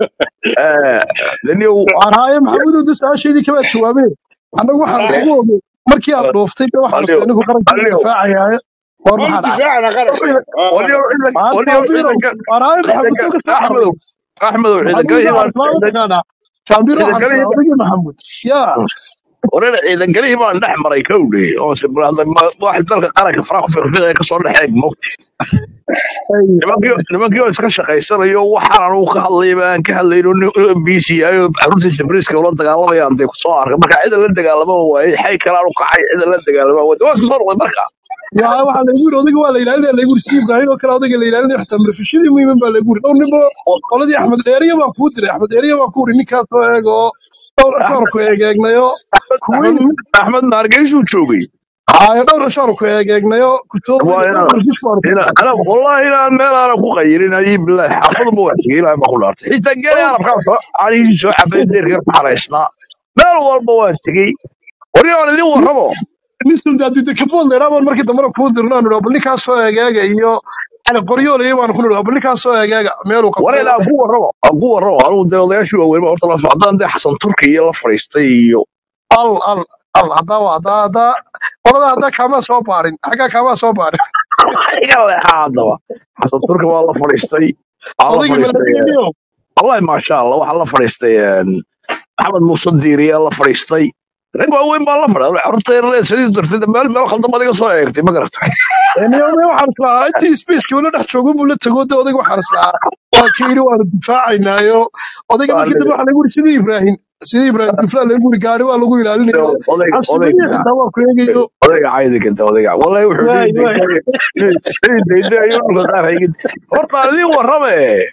daniyow waan haaye maxamuudow de su-aashaydii kabaad jawaabeen annagu waxaan haa kugu ogey markii aad dhooftay de waxaan aliyo isla anigu qarankiina aliyo difaacayaaye war waan maxaa dhacay difaacana qaranka waa waliyo ciidan waan waliyo jaabirow ciidanka waan haaye maxamuud ciidanka soo ka soo axmedow carray axmedow ciidankalihii maxamuud baan waxaan islaama taqaanaa jaabiro waxaan ciidankalihii islaa odagii maxamuud yaa wareer ciidankalihii baan dhex maray kowdhe oo sibrahda wax dalka qaranka faraaq fiqfiqaya kasoo dhex eeg mogti ay nimankii nimankii oo iska shaqaysanayo waxaan anugu ka hadlayba aan ka hadlayno b c ayo xaruntiisa briska ula dagaalamayaan dee kusoo arkay marka cida la dagaalama waaye xay kale aanu kacay cida la dagaalama waaye waa isku soo noqday marka yaa waxaa laygu yiri odayga waa la ilaalinaya laygu yiri si ibraahim oo kale odayga la ilaalinaya xitaa marfishadii muhiiman baa laygu yiri dhowr ninbo qoladii axmed dheeriya baan kuu diray axmed dheeriya baan ku yiri ninkaas oo eeg oo dhowr ashaar ku eegeegnayo kuwiin axmed axmed naargeysuu joogay haayo dhowr ashaar ku eegeegnayo kusoo waa dhowr inaan marfish baan ku ina qabtay ana wallahi inaan meel aanan ku qayirin ayii bilahi xaafaduma waa tegey ilaahay baa ku dhaartay xitaa geeli arabkaa soo caanihiisii soo xabay deerka ku xaraysnaa meel walba waan tegey waryaan idin warramo nin suldaadida kabood leeraa baan markii dambena kuu dirno aanu dhaho bal ninkaas soo eegeega iyo cali qoryoolaya baan ku nidhi bal ninkaas soo eegeega meeluu qabtay wareen aan ku warramo aan ku warramo anugu dee odayaashii waaweyn baa horta la socdaan dee xasan turki iyo la fadhiistay iyo al al al haddaa waa haddaa haddaa qoladaa haddaa kaamaa soo baarin xaggaa kaamaa soo baarin iga leexaa haddaba xasan turki waa la fadhiistay waxaa la odaygii fadhiistay maladegeniyo wallahi maasha allah waxaa la fadhiistay maxamed muuse diiriyaa la fadhiistay rag waaweyn baa la fadhiya carruurta yar le sidii dartay meel meel khaldan baad iga soo eegtay ma garatay niyome waxaan islahaa intii spaceki ula dhex joogo buu la tago de odayga waxaan islahaa waa ka yidhi waanu difaacaynaayo odayga markii dambe waxaa lagu yiri sidii ibraahim sidii ibraahim duflaa lagu yiri gaari waa lagu ilaalinayo odayga cabsimadiya odayga xitaa waa ku eegayo odayga caydi kanta odayga wallahi wuxuu waay dhihi waay dayday dayday ayuu dhulka qaar haygid horta aan idiin warrame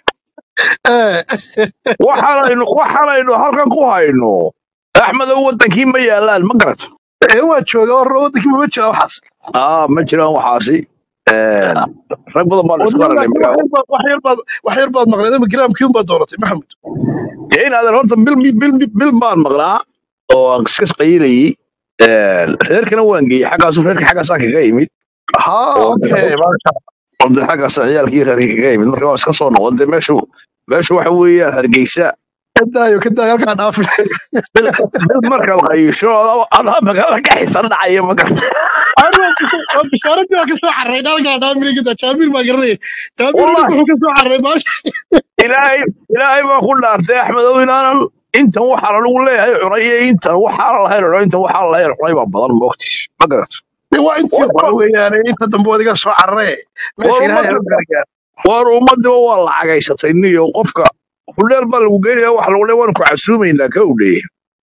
Eh, waxaanaynu waxaanaynu halkan ku hayno axmedow wadankii ma yaalaan ma garato ee waa jooga war wadankii mama jira waxaas aa ma jiraan waxaasi Een, rag badan baan isku wadniyo aragnay laakiin magaalo wax yar baad wax yar baad wax yar baad maqleed ama giraamkii unbaad dooratay maxamed dee inaadan horta bil bil bil baan maqnaa oo aan iska qayilayay reerkana waan geeyey xaggaasu reerka xaggaasaan kaga imid haa oo okay maasha oo dee xaggaasaan ciyaalkii reerkii kaga imid marka waan iska soo noqon dee meeshu meeshu waxa weeyaan hargeysa kadaayo kadaayo halkaa dhaafin bil bil markaad qayisho adaa adaa magaalada ka xisan dhacaya ma garata bishaaradii waa kasoo carray halkaa dhaafin kada jaabir baa garanaya jaabir wallahi ninka wuxuu kasoo carray maasha ilaahay ilaahay baa ku dhaartay axmedow inaanan intan waxaan anigu leeyahay cunay iyo intan waxaan lahayn cunay intan waxaan lahayn cunay baa badan moogtiis ma garata dee waa intii hore weeyaane inta dambe wadiga soo carree meesha war ilaahay ummadda ha gargaar war ummadiba waa la cagaysatay niyo qofka hudheel baa lagu geynaya wax lagu leeyahay waanu ku casuumaynaa ka udheye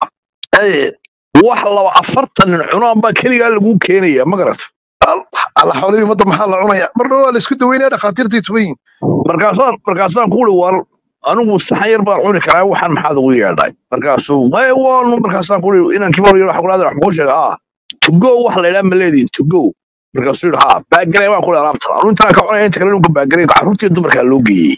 wax laba afartan nin cunaan baa keligaa lagu keenaya ma garata alla xoolihii ummadda maxaa la cunaya mar dhow waa la isku daweynaya dhakhaatiirtii tuban yihin markaasaan markaasaan ku uri war anigu saxan yar baan cuni karaa waxaan maxaad ugu yeedhay markaasuu "Maya, waanu markaasaan kuri inankii mar yar wax kulaada wax kuu sheega ah to go wax la yidhaha ma leedihin to go markaasuu yidhi ha baagalay waan kuli alaabta anu intaan ka cunaya inta kale nunka baagalay carruurtii dumarkaa loo geeyey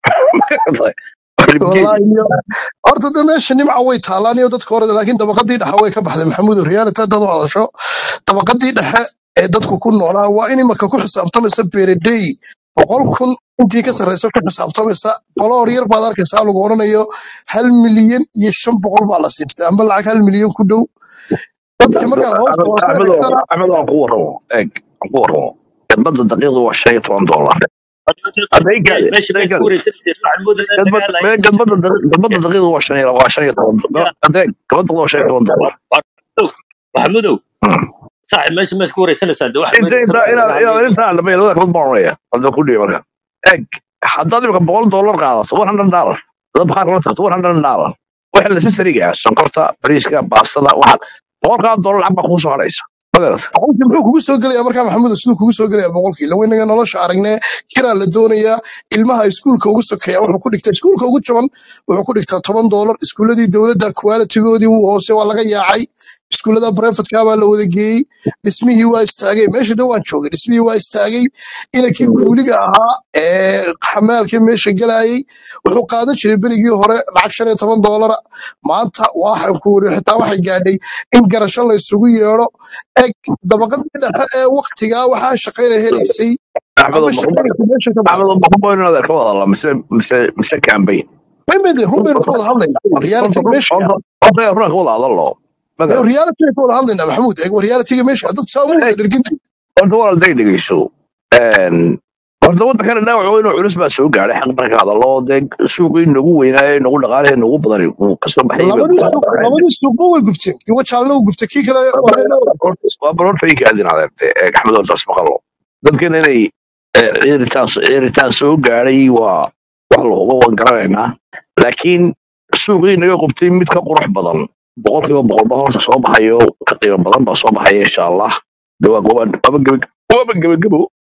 والله iyo horta de meesha nimca way taalaan iyo dadka hore laakiin dabaqadii dhexe way ka baxday maxamuud reality dad u hadasho dabaqadii dhexe ee dadku ku noolaa waa in imaka ku xisaabtamaysa beeradey boqol kun intii ka sarreysa ku xisaabtamaysa qoloor yar baad arkaysaa lagu odhanayo hal milyan iyo shan boqol baa la siistay amba lacag hal milyan ku dhow dadka markaad hoosta wada ka axmed eegtana axmed waan ku warramo eeg waan ku warramo gadbada daqiiqdu waa shan iyo toban dollar hadday gaade meesha hadday meesha gaade ku wareegsanaysa waxaan moodayna gadbad dagaal ay mee gadbada daqi- gadbada daqiiqdu waa shan iyo waa shan iyo toban dollar hadday gadbada daqiiqdu waa shan iyo toban dollar maxamudow Hmm. saaxib meesha meesha ku wareegsanaysaa de waxaan inta moodaysa inta waxaan inaad laga inaad intaan dhamay labada kabad baan oranaya hadda ku dhibi marka eeg haddaad imika boqol dollar qaadato one hundred dollar dad maxaa kala tagto one hundred dollar waxa la sisariga sonkorta bariiska baastada waxa boqolkaa dollar lacag baa kugu soo hadhaysa magarata boqolkii muxuu kugu soo gelaya markaa maxamuud siduu kugu soo gelaya boqolkii lawa inaga nolosha aragnee kiraa la doonayaa ilmaha iskuulka ugu sokeeya wuxuu ku dhigtaa iskuulka ugu jaban wuxuu ku dhigtaa toban doolar iskuuladii dowladda qualitigoodii wuu hoose waa laga yaacay iskuullada brefatkaa baa la wada geeyey dhismihii waa istaagay meesha de waan joogay dhismihii waa istaagay inankii kuuliga ahaa ee xamaalkii meesha gelayay wuxuu qaadan jiray berigii hore lacag shan iyo toban doolara maanta waxaan ku wuri xitaa waxay gaadhay in garasho la isugu yeedho eg dabaqadii dhexe ee waktigaa waxaa shaqayna helaysay axmedo ama shaqaynaysa meesha ka axmedo baxday makubo inaad ka wada hadla mise mise mise campaign mimid hun baynu ka wada hadlaynaa reality meesha horta runaa ka wada hadalo magarata reality ka wada hadlaynaa maxamuud eg realityga meesha dad saa uma wada dhergin horta walaal day dhegeyso horta waddankana dhaawac weyn oo culus baa soo gaadhay xaq marka hadallo dee suuqii nagu weynaaye nagu dhaqaalihii nagu badan uu kasoo baxayay bay labadii ku suuq dhaqaaqeen labadii suuqba way gubteen kiwa jaalna wuu gubtay kii kale waa leena waa bal horta ii kaadin adeerte axmed hortaas maqalo dadkana inay eh, ciiritaan ciiritaan soo gaadhay waa wax la hubo waan garanaynaa laakiin suuqii naga qubtay mid ka qurux badan boqolkiiba boqolba horta soo baxayo ka qiimo badan baa soo baxaya insha allah de waa goba waaba gebe waaba gebagebo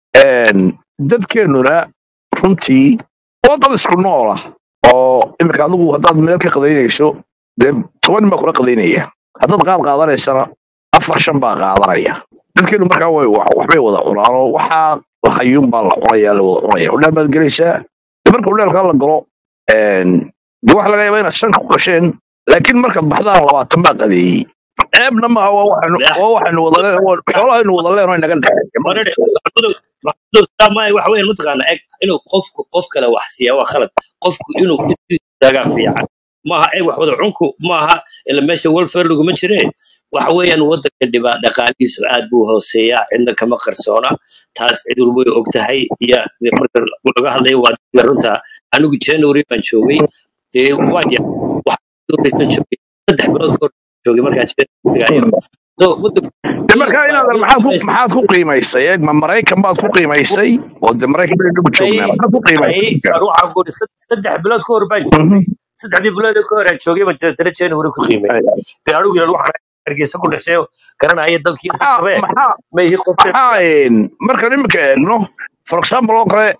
dadkeenuna runtii waa dad isku nool ah oo imika adigu haddaad meel ka qadaynayso dee toban nin baa kula qadaynaya haddaad qaad qaadanaysana afar shan baa qaadanaya dadkeenu markaa way wa- waxbay wada cunaan oo waxaa lahayuun baa la cunaya la wada cunaya udhaal baad gelaysaa de marka udhaalkaa la galo een, de waxa laga yaabaa inaad shan ku gasheen laakiin markaad baxdaan labaatan baa qadeeyey ceebna maaha waa waxaynu waa waxaynu wada leen waa xoolahaynu wada leen oo inaga dhexeeya ma marare garata maxamudow maxamudow sidaa maaha waxa weeyaan mataqaana eg inuu qofku qof kale wax siiya waa khalad qofku inuu isu istaagaa fiican maaha eg wax wada cunku maaha ila meesha welfare laguma jire waxa weeyaan wadanka dhibaa dhaqaalihiisu aad buu hooseeyaa cidna kama qarsoona taas cid walba way og tahay iyo de marka laga hadlayo waa dadka runta anigu january baan joogay dee waan ya wax dooraysan joogay saddex bilood ka hor joogay markaan january so wadanku de biil markaa baa inaad biil maxaad ku meesha maxaad ku qiimaysay eeg ma maraykan baad ku qiimaysay oo de maraykan baynu dhugu joognaa ay maxaad ku qiimaysay ay ninka war waxaan ku iri saddex bilood ka hor baan joogay saddexdii bilood ka hor aan joogay baan tana january ku qiimay dee anigu yidhahdo waxaan hargeysa ku dhashay oo garanaya dalkii maxaa dadkabe maxaa ma ihi qof maxaa een, markaan imika eegno for example oo kale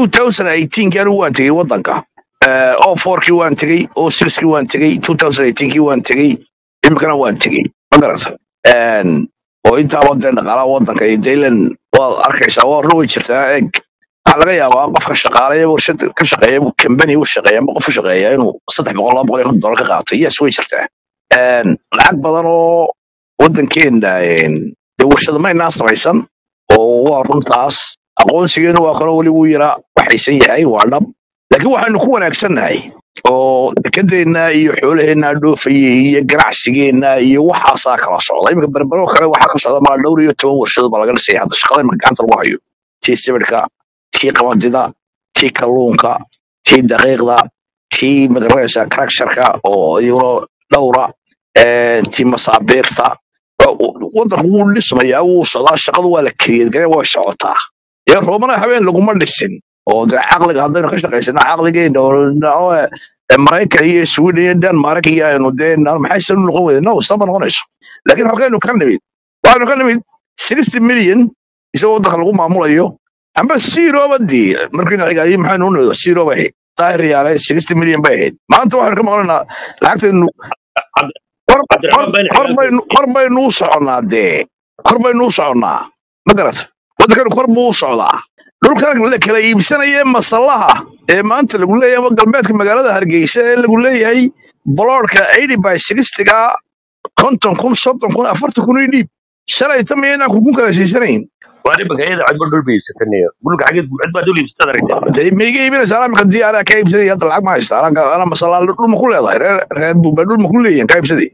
2018 anigu waan tegey waddanka Eh, oo fourkii waan tegey oo sixkii waan tegey 2018kii waan tegey imikana waan tegey ma garata Een, oo intaaba dee dhaqaalaha waddanka iyo daylan waad arkaysaa waa run way jirtaa eeg waxaa laga yaabaa qofka shaqaaleya warshad ka shaqeeya kambani u shaqeeya ama qof u shaqeeya inuu saddex boqol laba boqol iyo konton dollar ka qaato yes way jirtaa Een, lacag badan oo waddankeena een, dee warshada maynaa samaysan oo waa runtaas aqoonsigeenu waa kaloo weli wuu yaraa waxaysan yahay waa dhab laakiin waxaynu ku wanaagsannahay oo dekedeenna iyo xoolaheenna dhoofayay iyo ganacsigeenna iyo waxaasaa kala socda iminka berbero kale waxaa ka socda maa dhowr iyo toban warshadood baa laga dhisaya hadda shaqada iminka gacanta lagu hayo tii sibidhka tii qabandida tii kalluunka tii daqiiqda tii magaranaysa karaksharka oo iyaguna dhowra eh, tii masaabiirta waddanku wuu dhismayaa wuu socdaa shaqadu waa la keliyad garee way socotaa dee roobana habeen laguma dhisin oo dee caqliga haddaynu ka shaqaysana caqligeena oo oo, eh, maraykan iyo sweden iyo denmark iyo aynu dee na- maxay san u noqon weyde no sama noqonayso laakiin halkaynu ka nimid waxaynu ka nimid sixty million isagoo waddanka lagu maamulayo amba zero badii markiina xigaayi maxaynu u nimid zero bay ahayd daahir yaale sixty milyan bay ahayd maanta waxaynu ka maqlanaa lacagtaynu Cabd- kor kor cabdiraxmaan been kor cigaal baynu kor baynu u soconnaa dee kor baynu u soconnaa ma garat waddankanu kor buu u socdaa dhulkan la kala iibsanaya masallaha ee maanta lagu leeyahay ama galbeedka magaalada hargeysa ee lagu leeyahay boloodhka eighty by sixtyga konton kun soddon kun afartan kun ii dhiib shalay ta miyaynaan kukun kala siisanayn waa nimanka iyada cid ba dhul bay iibsatanayo dhulka xageed cid baa dhul iibsatada aragtay dee maiga iibinaysa imika diyaara ka iibsaday hadda lacag ma haysta anaa anaa masallaa dhul ma ku leedahay reer reer buuba dhul ma ku leeyihin ka iibsaday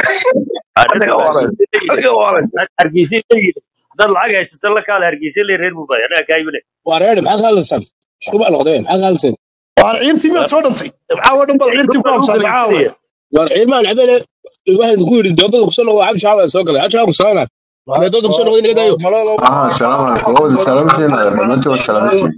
adiga waalan adiga waalan hargeysa leeyihin haddaad lacag haysato la kaala hargeysa leeyihin reer buubay anaa kaa iibinay waa reer maxaad ka hadlaysaan isku baa noqdeen maxaad ka hadlaysaan waan ciintii miyaad soo dhantay caawa dhan bal ciintii ku dhulka lagu habsaamay caawa kala iibsanaya war ciimaan cabele waxaan ku yidhi doodada kusoo noqdo cabdi shacab soo galay cabdi shacab kusoo noqdaan mee doodada kusoo noqdo inaga daayo ah salaamu calaykum waa wada salaamantiin dhammaantiin waa salaamantiin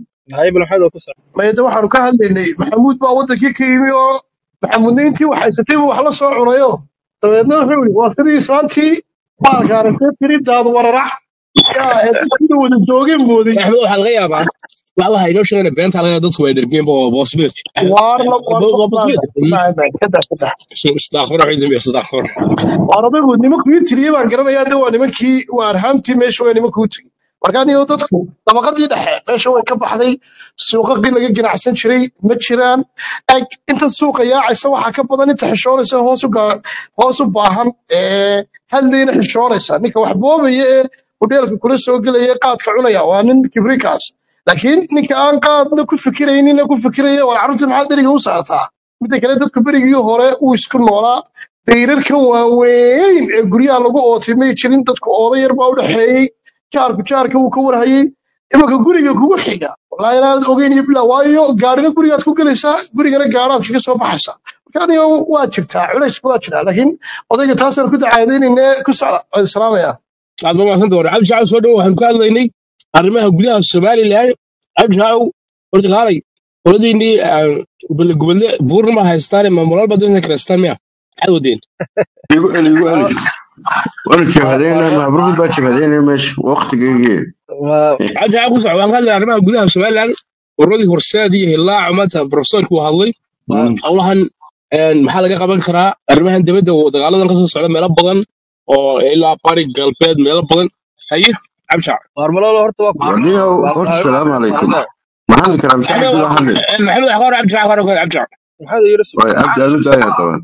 mayada waxaanu ka hadlaynay maxamuud baa wadankii ka yimi oo maxamuudna intii wax haysatay buu wax la soo cunayo dabeedna wuxuu yidhi waa sidii islaantii baalka aragtay tiri daad wararac yaa heesasida wada joogeen mooday axmed waxaa laga yaabaa wax waxa inoo sheegana beenta laga yaabaa dadku way dhergeen bo possibility waar la waar bo la possibility saddex saddex isdaaqfar waxay dambe isdaaqfar waar adagu nimankuu ii tiriyey baan garanayaa de waa nimankii waa arhaamtii meesha waa nimankuu tiri marka anigo dadku dabaqadii dhexe meesha way ka baxday suuqaqii laga ganacsan jiray ma jiraan eg inta suuqa yaacaysa waxaa ka badan inta xishoonaysa hoos u gaa- hoos u baahan ee hadlayna xishoonaysa ninka wax boobaya ee hudheelka kula soo gelaya ee qaadka cunaya waa nin kibrikaas laakiin ninka aan qaadna ku fikiraynina ku fikiraya war carruurtii maxaa dheriga u saartaa midda kale dadka berigii hore uu isku noolaa dayrarkan waaweyn ee guryaha lagu ootay may jirin dadku ooda yar baa u dhexeeyey jaarku jaarka wuu ka warhayey imanka guriga kugu xiga wallaahi inaanad ogeyn iyo bilaa waayo gaarina gurigaad ku gelaysaa gurigana gaaraad kaga soo baxaysaa marka aniga waa jirtaa culays waa jiraa laakiin odayga taasaan ku dacaadaynayne ku socda waan salaamaya aad ma maasanta war cabdi shacab soo dhow waxaan ka hadlaynay arrimaha gudaha somalilan cabdi shacab horta kaalay qoladiinii gubadle buurna ma haystaan maamulal badan karaystaan miya maxaad wadeen igu celi igu celi waana jabhadayna mabruri baa jabhadayna meesha waqtigeygii cabdi shacab ku soco waxaan ka hadlaynay arrimaha gudaha somalilan waradii horseed iyo hilaac maanta profesorku uu hadlay howlahan een, maxaa laga qaban karaa arrimahan dibadda oo dagaaladan kasoo socda meelo badan oo ilaa bari galbeed meelo badan haye cabdi shacab warniyow horta salaamu calaykum maxaa la karaa maxamed masaxib kula hadlay maxamed waxaa ka hor cabdi shacab ka hor cabdi shacab way abdi aanu daaya daban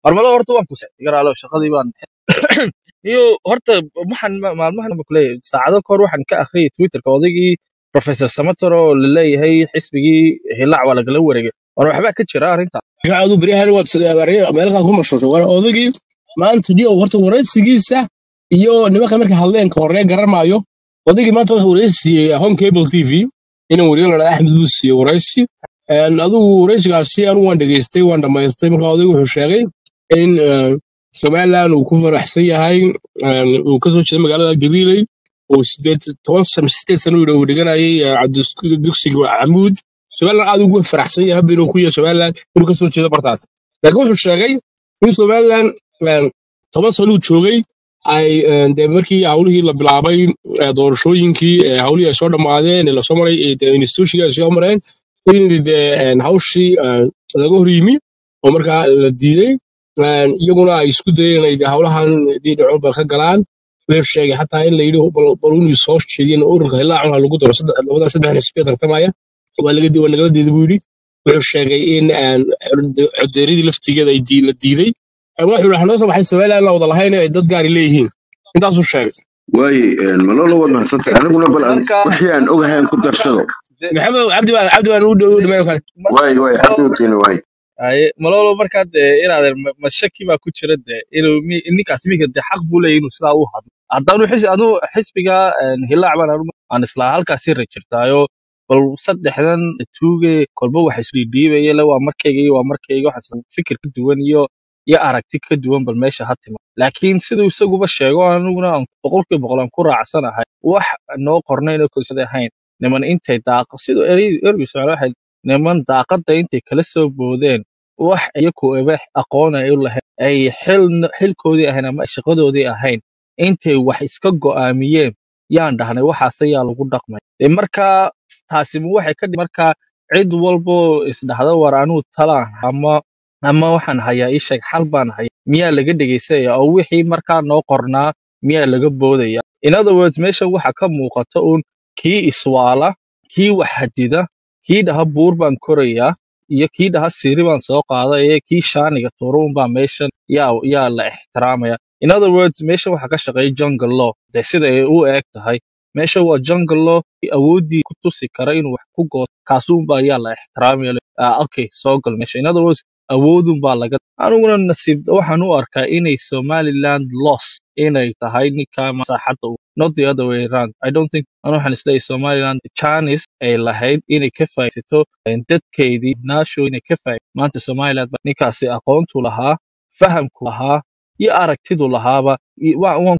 iyo horta waxaan ma- maalmahan ba kuleeyahay saacado kahor waxaan ka akhriyay twitterka odaygii professor samator oo laleeyahay xisbigii hilaac waa lagala wareegay war waxbaa ka jira arrinta shacadu beryahan waad meelkaad ku mashruushay war odagii maanta dio horta waraysigiisa iyo nimanka marka hadleen ka horee garan maayo odagii maanta wuxuu waraysi siiyey home cable t v inuu wariyo la axmed buu siiyey waraysi Een, adigu waraysigaasi anigu waan dhegeystay waan dhammaystay marka odaygu wuxuu sheegay in een, somaliland uu ku faraxsan yahay een, uu kasoo jeeda magaalada gabiley uu sideed toban sano sideed sano uu dhiganayay ee, cabdi- dugsiga camuud somaliland aad ugu faraxsan yahay habba inuu ku yahay somaliland inuu kasoo jeedo bartaas laakiin wuxuu sheegay in somaliland een, toban sano uu joogay ay een, dee markii hawlihii la bilaabay ee, doorashooyinkii ee, hawlihii ay soo dhammaadeen ee lasoo maray ee, dee institutionkii ay soo mareen in dee een, hawshii een, laga hor yimi oo markaa la diiday een, iyaguna ay isku dayeen inay dee hawlahan dhinacoon ba ka galaan wuxuu sheegay xataa in la yidhi bal bal inuu soo jeediyeen ururka hilaac ha lagu daro saddex labada saddex xisbi ee tartamaya waa laga di- waa nagala diiday buu yidhi wuxuu sheegay in een, codeeradii laftigeeda ay dii- la diiday Een, wuxuu yidhi waxaa noo soo baxay somaliland la wada lahayn ay dad gaari leeyihiin intaasuu sheegay waaye malolo waad mahadsantahay aniguna bal aan wixii aan ogahay aan ku darsado maxamed cabdi baa cabdi baan u dhameeyo kale waaye waaye xabdi watiina waaye aye malolo markaa dee inaadeer ma ma shaki baa ku jira dee inuu mi- ninkaas iminka dee xaq buu leeyahy inuu sidaa u hadlo haddaanu xis anu xisbiga een, hilaac baan anu aan islaa halkaasi rajirtaayo bal saddexdan tuuge kolba waxa isdhiidhiibaya le waa markayga iyo waa markayga waxa isla fikir ka duwan iyo iyo aragti ka duwan bal meesha ha tima laakiin siduu isaguba sheego aniguna aan boqolkiiba boqol aan ku raacsanahay wax noo qornayn oo kalsada ahayn niman intay daaqo siduu ergi socda waxay niman daaqada intay kala soo boodeen wax iyaku eba aqoon ay u lahayn ay xil xilkoodii ahayn ama shaqadoodii ahayn intay wax iska go'aamiyeen yaan dhahnay waxaas ayaa lagu dhaqmay Dee markaa taasi ma waxay ka dhig markaa cid walbo isdhahda war anuu talaan ama ama waxaan hayaa ii sheeg xal baan haya miyaa laga dhegaysanaya oo wixii markaa noo qornaa miyaa laga boodaya in other words meesha waxa ka muuqata uun kii iswaala kii wax hadida kii dhaha buur baan korayaa iyo kii dhaha siri baan soo qaadaya kii shaaniga turuun baa meeshan yaa yaa la ixtiraamaya in other words meesha waxa ka shaqeeya jungle law de sida ay u eg tahay meesha waa jungle law awooddii ku tusi kara inuu wax ku gooto kaasuunbaa yaa la ixtiraamaya ah, okay soo gal meesha in other words awoodun baa laga aniguna nasiib waxaan u arkaa inay somaliland loss inay tahay ninka masaaxadda u not the other way around i don't think anu waxaan isleeyahay somaliland chance ay lahayd inay ka faa'iidaysato eh, dadkeedii naasho inay ka faa'iidaysato maanta somaliland baa ninkaasi aqoontu lahaa fahamku lahaa iyo aragtidu lahaaba i- wa- waan